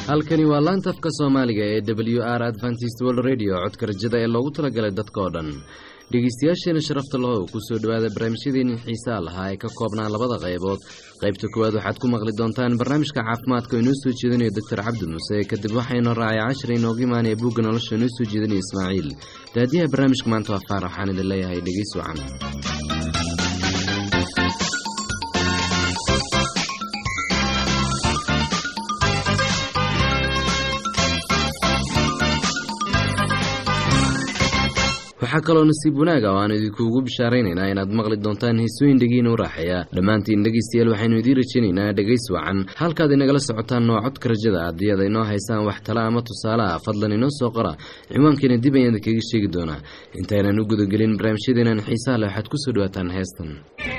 halkani waa laanta afka soomaaliga ee w r adventist world radio codka rajada ee loogu talagalay dadka oo dhan dhegeystayaasheena sharafta lahow kusoo dhowaada barnaamijyadeeni xiisaa lahaa ee ka koobnaa labada qaybood qaybta koowaad waxaad ku maqli doontaan barnaamijka caafimaadka oo inoo soo jeedinayo doctor cabdi muuse kadib waxaynu raacay cashar inooga imaanaya buugga nolosha inoo soo jeedinaya ismaaciil daadiyaha barnaamijka maanta waa faarax waxaan idin leeyahay dhegeys wacan waxaa kaloo nasiib wanaaga oo aan idinkuugu bishaaraynaynaa inaad maqli doontaan heesooyin dhegiina u raaxeeya dhammaantiin dhegaystayaal waxaynu idiin rajaynaynaa dhegays wacan halkaad inagala socotaan waa codka rajada haddii aad inoo haysaan wax tala ama tusaale ah fadlan inoo soo qora ciwaankeena dib ayaan idinkaga sheegi doonaa intaynan u gudagelin barnaamijyadeenan xiisaha leh waxaad kusoo dhawaataan heestan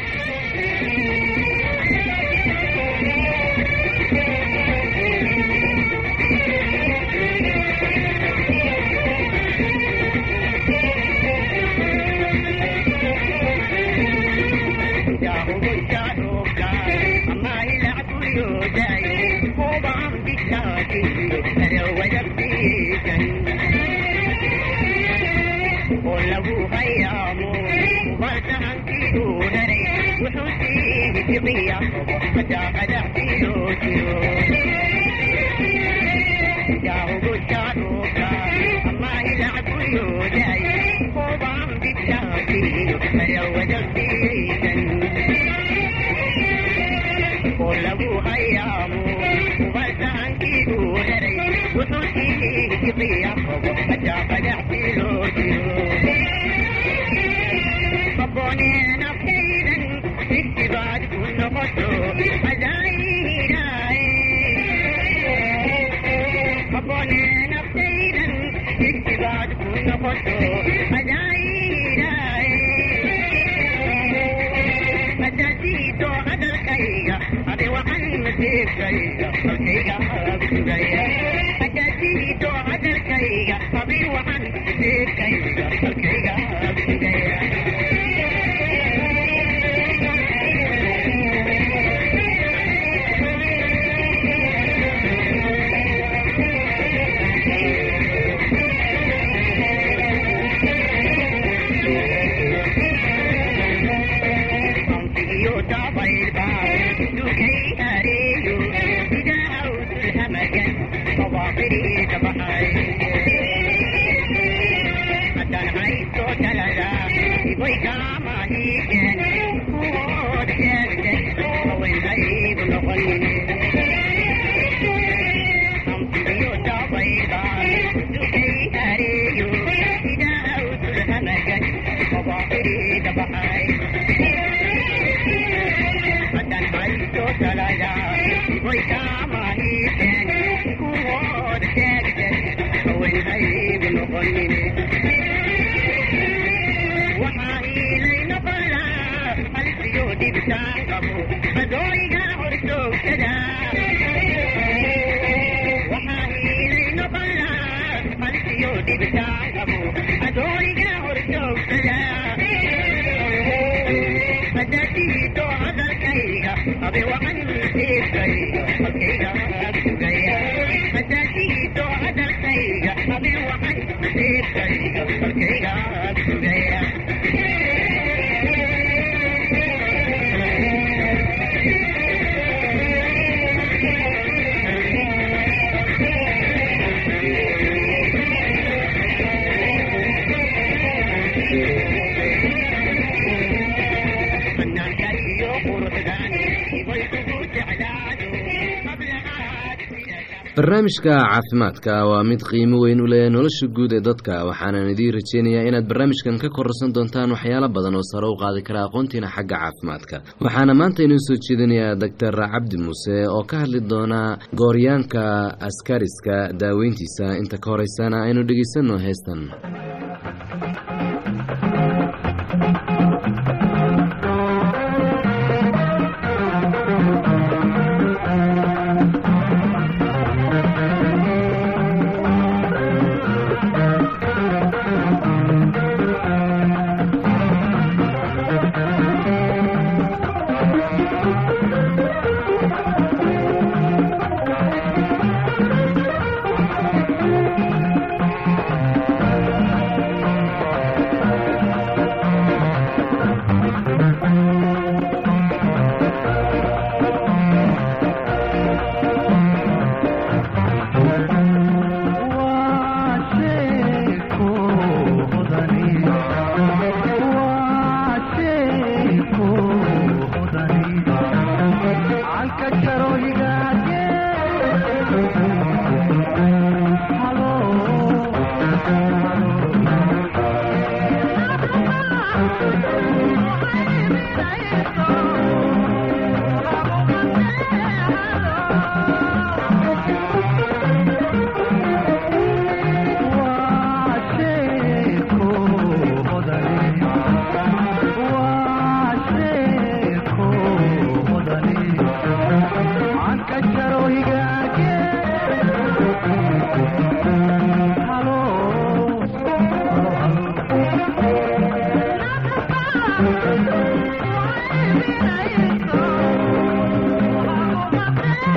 barnaamijka caafimaadka waa mid qiimo weyn u leh nolosha guud ee dadka waxaanan idiin rajeynayaa inaad barnaamijkan ka kororsan doontaan waxyaalo badan oo sare u qaadi kara aqoontiina xagga caafimaadka waxaana maanta inoo soo jeedinayaa doctor cabdi muuse oo ka hadli doona gooryaanka askariska daaweyntiisa inta ka horeysana aynu dhegeysanno heestan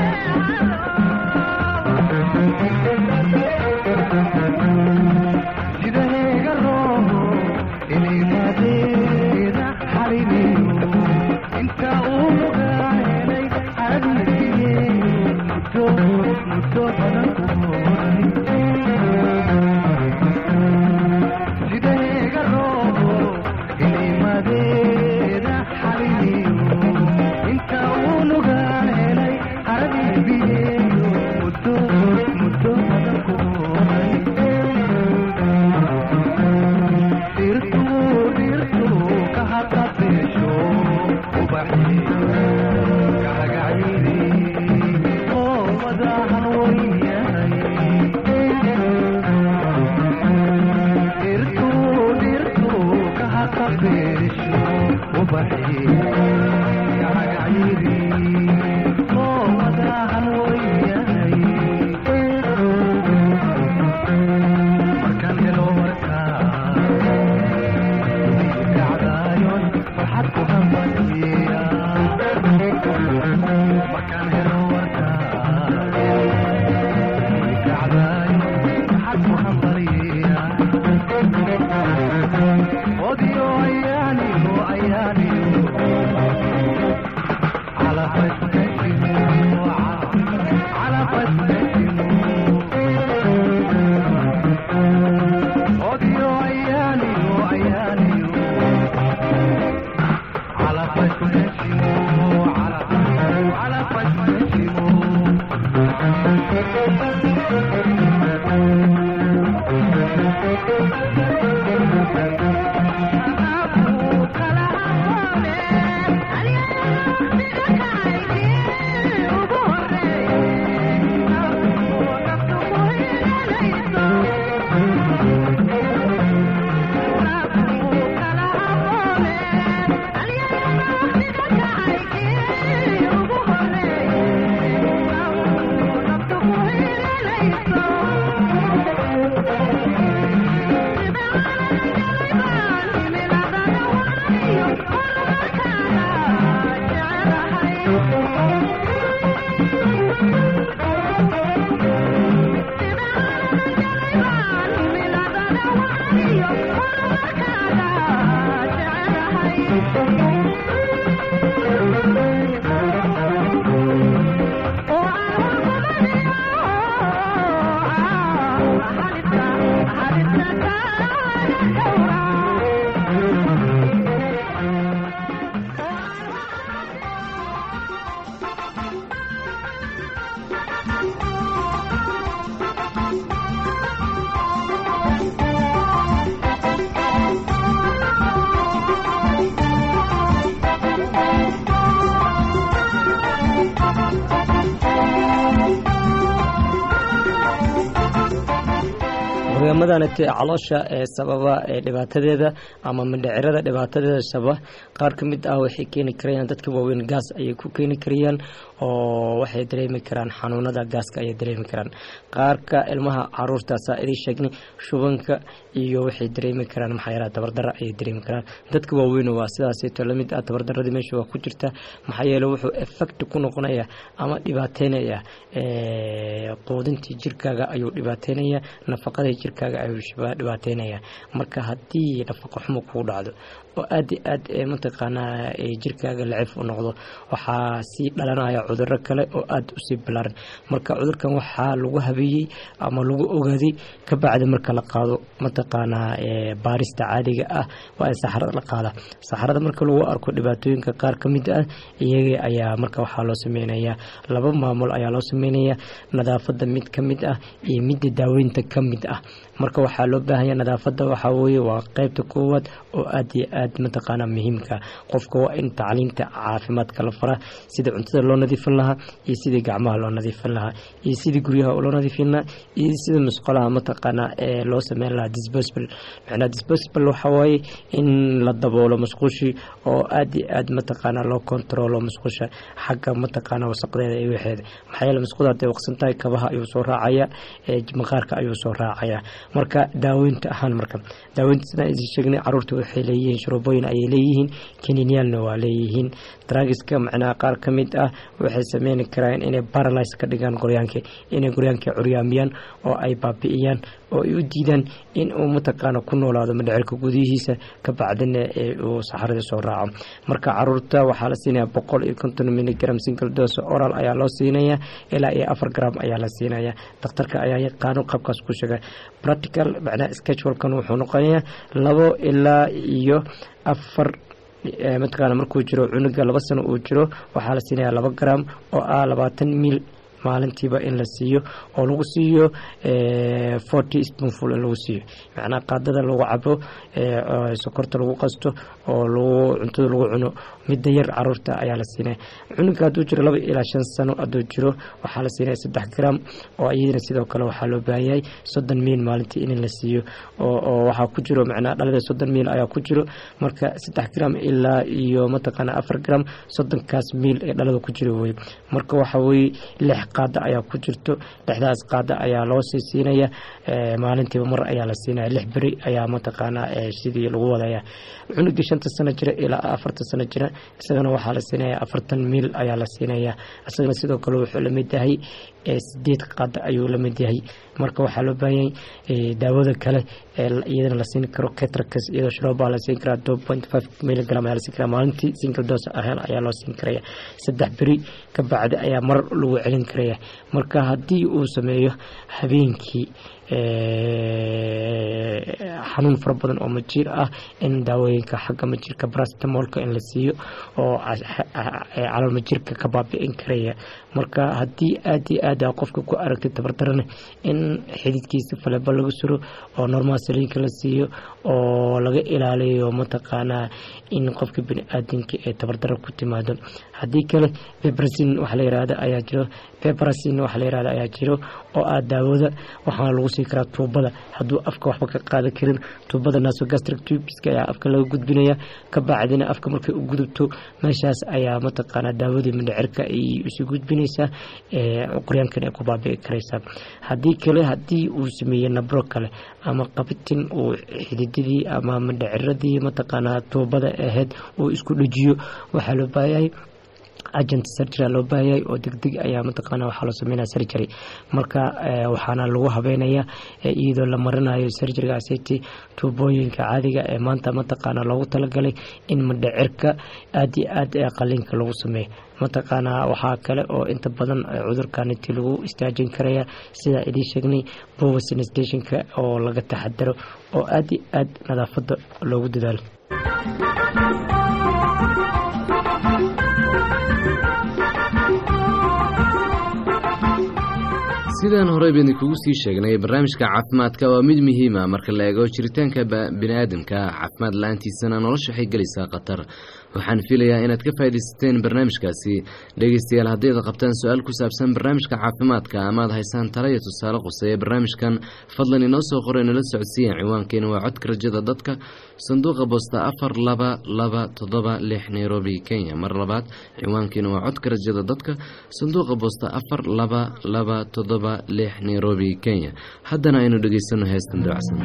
barnaamijyadanati caloosha ee sababa ee dhibaatadeeda ama mindhicirada dhibaatadeeda sababa qaar ka mid ah waxay keeni karayaan dadka waaweyn gaas ayay ku keeni karayaan oo waxay dareemi karaan xanuunada gaaska ayay dareemi karaan qaarka ilmaha caruurtaasa idin sheegnay shubanka iyo waxay dareemi karaan maxaa yaala tabardara ayay dareemi karaan dadka waaweyn waa sidaaseeto lamid ah tabardaradii meesha waa ku jirta maxaa yeele wuxuu effect ku noqonaya ama dhibaateynaya quudintii jirkaaga ayuu dhibaateynaya nafaqadii jirkaaga ayuu dhibaateynaya marka haddii nafaqo xumo kugu dhacdo oo aad i aad mataqaanaa jirkaaga lacif u noqdo waxaa sii dhalanaya cuduro kale oo aada usii balaaran marka cudurkan waxaa lagu habeeyey ama lagu ogaaday kabacdi marka la qaado mataqaanaa baarista caadiga ah waa in saxarada la qaada saxarada marka lagu arko dhibaatooyinka qaar ka mid ah iyaga ayaa marka waxaa loo sameynayaa laba maamul ayaa loo sameynaya nadaafada mid ka mid ah iyo midda daaweynta ka mid ah marka waxaa loo baahanya nadaafada waxaa weye waa qeybta koowaad oo aad iyo aad mataqaana muhiimka qofka waa in tacliinta caafimaadka la faraa sida cuntada loo nadiifin lahaa iyo sidii gacmaha loo nadiifin lahaa iyo sidii guryaha loo nadiifin lahaa iyo sida musqolaha mataqaana ee loo sameyn lahaa disposable macnaa disposable waxaa waaye in la daboolo musqushii oo aad iyo aad mataqaana loo controlo musqusha xagga mataqaana wasaqdeeda iyo waxeeda maxaa yeele musquda hadday waqsan tahay kabaha ayuu soo raacaya maqaarka ayuu soo raacaya marka daaweynta ahaan marka daaweynta sidaan idin sheegnay caruurta waxay leeyihiin droboyin ayay leeyihiin kaninyaalna waa leeyihiin dragiska macnaha qaar ka mid ah waxay sameyni karaan inay baralise ka dhigaan goryaanka inay goryaanka curyaamiyaan oo ay baabi'iyaan oo ay u diidaan in uu mataqaana ku noolaado madhecirka gudihiisa ka bacdina uu saxarada soo raaco marka caruurta waxaa la siinaya boqol iyo konton miligram single dose oral ayaa loo siinaya ilaa iyo afar gram ayaa la siinaya dakhtarka ayaa yaqaano qabkaas ku sheega practical macnaha schedulkan wuxuu noqonayaa labo ilaa iyo afar mataqaana markuu jiro cunuga laba sano uu jiro waxaa la siinaya laba gram oo ah labaatan mil maalintiiba in la siiyo oo lagu siiyo forty spoonful in lagu siiyo macnaha qaadada lagu cabo sokorta lagu qasto oo lagu cuntada lagu cuno midda yar caruurta ayaa la siinaya cunuga hadduu jiro laba ilaa shan sano hadduu jiro waxaa la siinaya saddex gram oo iyadana sidoo kale waxaa loo baahan yahay soddon miil maalintii in la siiyo oo waxaa ku jiro macnaha dhalada soddon miil ayaa ku jiro marka saddex gram ilaa iyo mataqaana afar gram soddonkaas miil ee dhalada ku jiro wey marka waxa weye lix qaada ayaa ku jirto lixdaas qaada ayaa loo sii siinaya maalintiiba mar ayaa la siinaya lix beri ayaa mataqaanaa sidii lagu wadaya cunugii shanta sano jira ilaa afartan sano jira isagana waxaa la siinaya afartan miil ayaa la siinaya isagana sidoo kale wuxuu lamid yahay sideed qaada ayuu lamid yahay marka waxaa loo baahanyay daawada kale iyadana la siin karo ketracus iyadoo shrooba la siin karaa two point five milligram ayaa la siin karaa maalintii single dose ahaan ayaa loo siin karaya saddex beri ka bacdi ayaa mar lagu celin karaya marka haddii uu sameeyo habeenkii xanuun fara badan oo majiir ah in daawooyinka xagga majiirka brastamolka in la siiyo oo calool majiirka ka baabi'in karaya marka haddii aad iyo aad a qofka ku aragtay tabardarana in xididkiisa faleba laga suro oo normal saliinka la siiyo oo laga ilaaliyo mataqaanaa in qofka bini-aadamka ee tabardaro ku timaado haddii kale bebrasin waxa la yirahda ayaa jiro bebrasin waxa la yirahda ayaa jiro oo ah daawada waxaana lagu sii karaa tuubada hadduu afka waxba ka qaadan karin tuubada nasogastric tubiska ayaa afka laga gudbinaya ka bacdina afka markay u gudubto meeshaas ayaa mataqaanaa daawadii mindhicirka ay isu gudbinaysaa qoryaankan ay ku baabi'i karaysaa haddii kale haddii uu sameeyey nabro kale ama qabitin uu xididadii ama mindhiciradii mataqaanaa tuubada ahayd uu isku dhejiyo waxaa loo baayahay agent surgery loo baahayay oo degdeg ayaa mataqaana waxaa loo sameynaya surgery marka waxaana lagu habeynaya iyadoo la marinayo surgerygaasiti tuubooyinka caadiga ee maanta mataqaana loogu talagalay in madhecirka aada iyo aad ee qaliinka lagu sameeyo mataqaanaa waxaa kale oo inta badan cudurkaniti lagu istaajin karaya sidaa idiin sheegnay bowasnstationka oo laga taxadaro oo aada iyo aad nadaafada loogu dadaalo sidaan horey baynu kugu sii sheegnay barnaamijka caafimaadka waa mid muhiima marka la eego jiritaanka bini-aadamka caafimaad la-aantiisana nolosha waxay gelaysaa khatar waxaan filayaa inaad ka faaidaysateen barnaamijkaasi dhegeystayaal haddayda qabtaan su-aal ku saabsan barnaamijka caafimaadka amaad haysaan talaya tusaale quseeya barnaamijkan fadlan inoo soo qoray nala socodsiiya ciwaankeena waa codka rajada dadka sanduuqa boosta afar laba laba toddoba lix nairobi kenya mar labaad ciwaankeena waa codka rajada dadka sanduuqa boosta afar laba laba toddoba lix nairobi kenya haddana aynu dhegeysano heestan dabacsan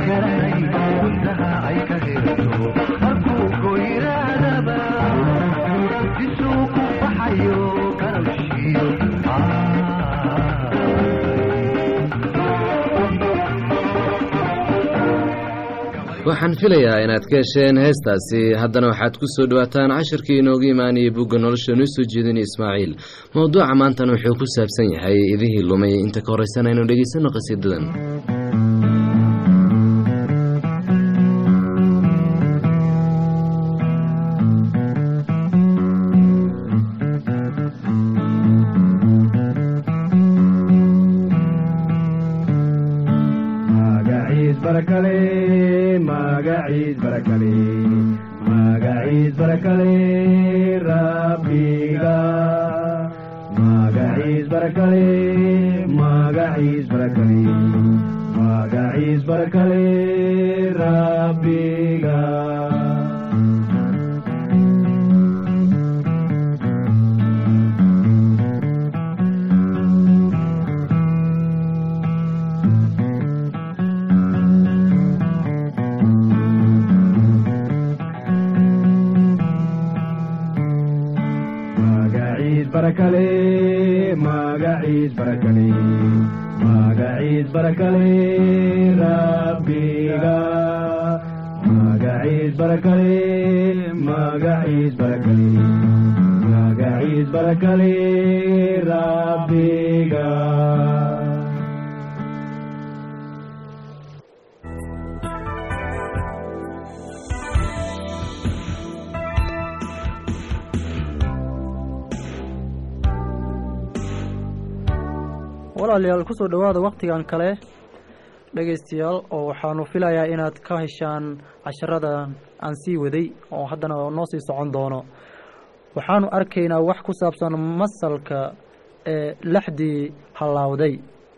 garanay guntaha ay ka hirto markuu goyraadaba isuu ku baxayo garabshiyo waxaan filayaa inaad ka hesheen heestaasi haddana waxaad ku soo dhowaataan cashirkii inooga imaanayay bugga nolosha noo soo jeedinay ismaaciil mowduuca maantana wuxuu ku saabsan yahay idihii lumay inta ka horraysan aynu dhegaysanno qasiidadan magaciis barakale magaciis barakale magaciis barakale rabbiga magaciis barakale magaciis barakale magaciis barakale rabbiga magaciis barakale magaciis barakale magaciis barakale rabbiga magaciis barakale magaciis barakale magaciis barakale rabbiga walaalayaal kusoo dhowaada wakhtigan kale dhegaystayaal oo waxaanu filayaa inaad ka heshaan casharada aan sii waday oo haddana noo sii socon doono waxaanu arkaynaa wax ku saabsan masalka ee laxdii hallaawday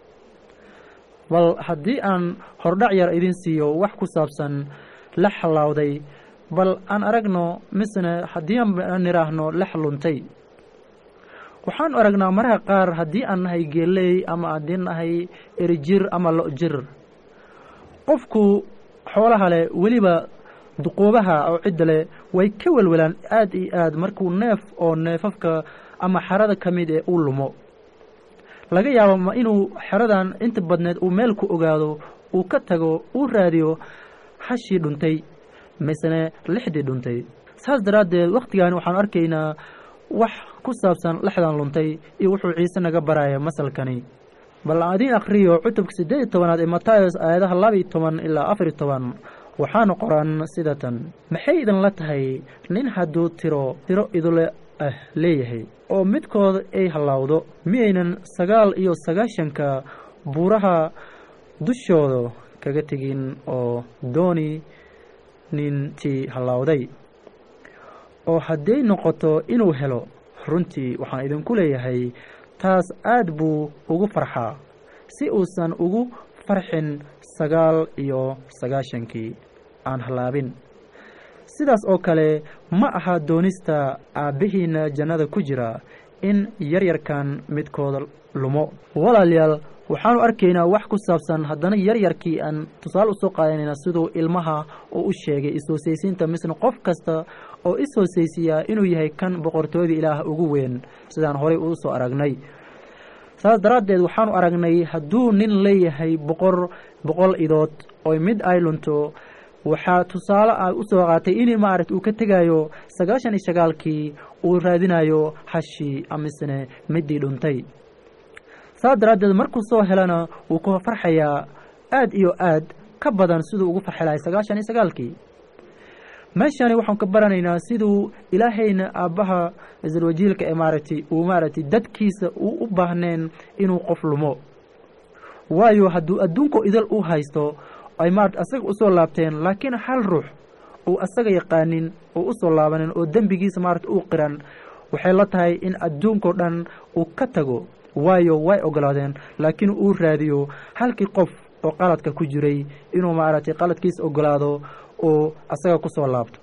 bal haddii aan hordhac yar idin siiyo wax ku saabsan lax hallaawday bal aan aragno misne haddii aan nidhaahno lax luntay waxaanu aragnaa maraha qaar haddii aan nahay geeley ama haddii nahay erijir ama lo-jir qofku xoolaha leh weliba duquubaha oo cidda leh way ka welwelaan aad iyo aad markuu neef oo neefafka ama xerada ka mid ee uu lumo laga yaabo ma inuu xeradan inta badneed uu meel ku ogaado uu ka tago uu raadiyo hashii dhuntay misene lixdii dhuntay saas daraaddeed wakhtigaani waxaanu arkaynaa wax ku saabsan lexdan luntay iyo wuxuu ciise naga baraya masalkani bal aan idiin akhriyo cutubka siddeed iyo tobanaad ee matayos aayadaha laba iyo toban ilaa afar iyo toban waxaana qoran sida tan maxay idinla tahay nin hadduu tiro tiro idule ah leeyahay oo midkood ay hallaawdo miyaynan sagaal iyo sagaashanka buuraha dushooda kaga tegin oo dooni nintii hallaawday oo hadday noqoto inuu helo runtii waxaan idinku leeyahay taas aad buu ugu farxaa si uusan ugu farxin sagaal iyo sagaashankii aan hallaabin sidaas oo kale ma aha doonista aabbihiina jannada ku jira in yaryarkan midkooda lumo walaalayaal waxaanu arkaynaa wax ku saabsan haddana yaryarkii aan tusaale usoo qaadanayna siduu ilmaha uu u sheegay is-hoosaysiinta misna qof kasta oo is-hoosaysiyaa inuu yahay kan boqortooyada ilaah ugu weyn sidaan horey uu soo aragnay saas daraaddeed waxaanu aragnay hadduu nin leeyahay boqor boqol idood oo mid ay lunto waxaa tusaale ah usoo qaatay in maaragta uu ka tegayo sagaashan iyo sagaalkii uu raadinayo hashii amisne midii dhuntay saas daraaddeed markuu soo helana wuu ku farxayaa aad iyo aad ka badan siduu ugu farxi lahay sagaashan iyo sagaalkii meeshani waxaan ka baranaynaa siduu ilaahayna aabbaha isalwajiilka ee maaragtay uu maaragtay dadkiisa uu u baahneen inuu qof lumo waayo hadduu adduunko idal u haysto ay maarata asaga usoo laabteen laakiin hal ruux uu asaga yaqaanin oo usoo laabanin oo dembigiisa maarata uu qiran waxay la tahay in adduunkao dhan uu ka tago waayo way ogolaadeen laakiin uu raadiyo halkii qof oo qaladka ku jiray inuu maaragtay qaladkiisa ogolaado oo asaga kusoo laabto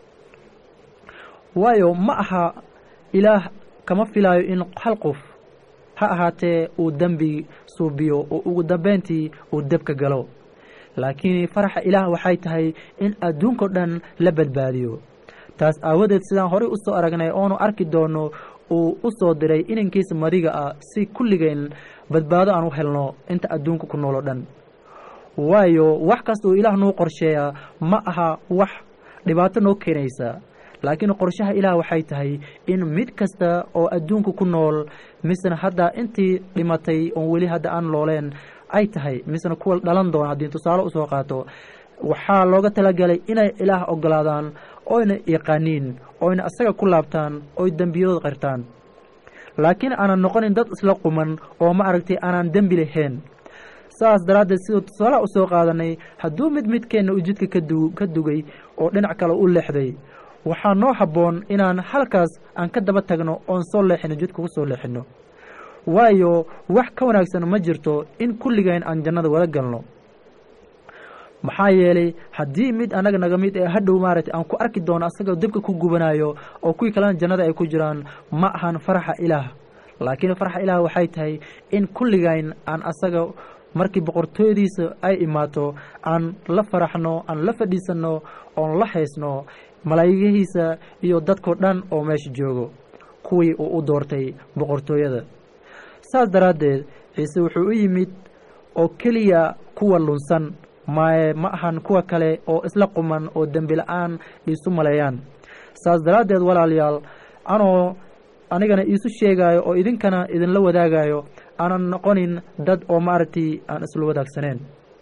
waayo ma aha ilaah kama filaayo in hal qof ha ahaatee uu dembi suubiyo oo ugu dambeyntii uu debka galo laakiin faraxa ilaah waxay tahay in adduunkao dhan la badbaadiyo taas aawadeed sidaan horey u soo aragnay oonu arki doono uu u soo diray inankiisa madiga ah si kulligeen badbaado aan u helno inta adduunka ku nool oo dhan waayo wax kasta uu ilaah noo qorsheeyaa ma aha wax dhibaato noo keenaysa laakiin qorshaha ilaah waxay tahay in mid kasta oo adduunka ku nool misena hadda intii dhimatay oon weli hadda aan looleen ay tahay misena kuwa dhalan doona haddii tusaale usoo qaato waxaa looga talagalay inay ilaah ogolaadaan oyna yaqaaniin oyna isaga ku laabtaan oy dembiyadooda qirtaan laakiin aanan noqonin dad isla quman oo ma aragtay aanan dembi lahayn saas daraaddeed siduu tusaalaha u soo qaadanay hadduu mid midkeenna uu jidka kadu ka dugay oo dhinac kale u leexday waxaa noo habboon inaan halkaas aan ka daba tagno oon soo leexino jidka ku soo leexino waayo wax ka wanaagsan ma jirto in kulligeen aan jannada wada galno maxaa yeelay haddii mid annaga naga mid ee hadhow maaragtay aan ku arki doono asagoo dibka ku gubanayo oo kuwii kalena jannada ay ku jiraan ma ahan faraxa ilaah laakiin faraxa ilaah waxay tahay in kulligayn aan asaga markii boqortooyadiisa ay imaato aan la faraxno aan la fadhiisanno oon la haysno malaayigihiisa iyo dadkao dhan oo meesha joogo kuwii uu u doortay boqortooyada saas daraaddeed ciise wuxuu u yimid oo keliya kuwa lunsan maye ma ahan kuwa kale oo isla quman oo dembi la-aan iisu maleeyaan saas daraaddeed walaalayaal anoo anigana iisu sheegaayo oo idinkana idinla wadaagayo aanan noqonin dad oo maaragtay aan isla wadaagsaneen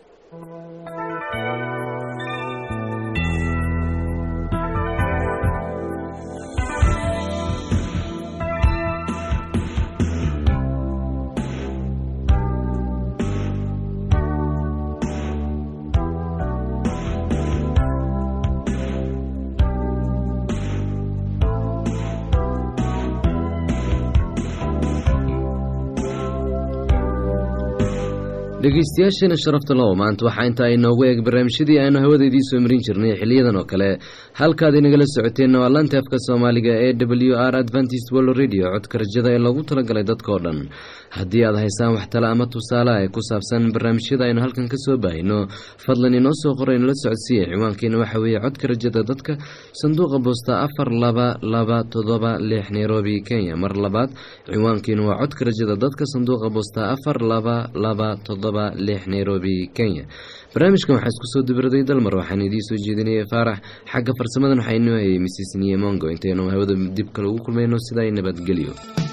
dhegeystayaasheena sharafta low maanta waxaa intaa inoogu eeg barnaamijyadii aynu hawada idiin soo marin jirnay xiliyadan oo kale halkaad inagala socoteenna waa lanta afka soomaaliga ee w r adventist world radio codka rajada ee loogu talagalay dadkao dhan haddii aad haysaan wax tale ama tusaale ee ku saabsan barnaamijyada aynu halkan ka soo baahino fadlan inoo soo qora inala socodsiiya ciwaankeena waxa weeye codka rajada dadka sanduuqa boosta afar laba laba todoba lix nairobi kenya mar labaad ciwaankeenu waa codka rajada dadka sanduuqa boosta afar laba laba todoba lix nairobi kenya barnaamijkan waxaa isku soo dibiraday dalmar waxaan idiin soo jeedinayay faarax xagga farsamadan waxaa inoo hayay mrs niyemongo intaynu hawada dib kale ugu kulmayno sidaa nabadgelyo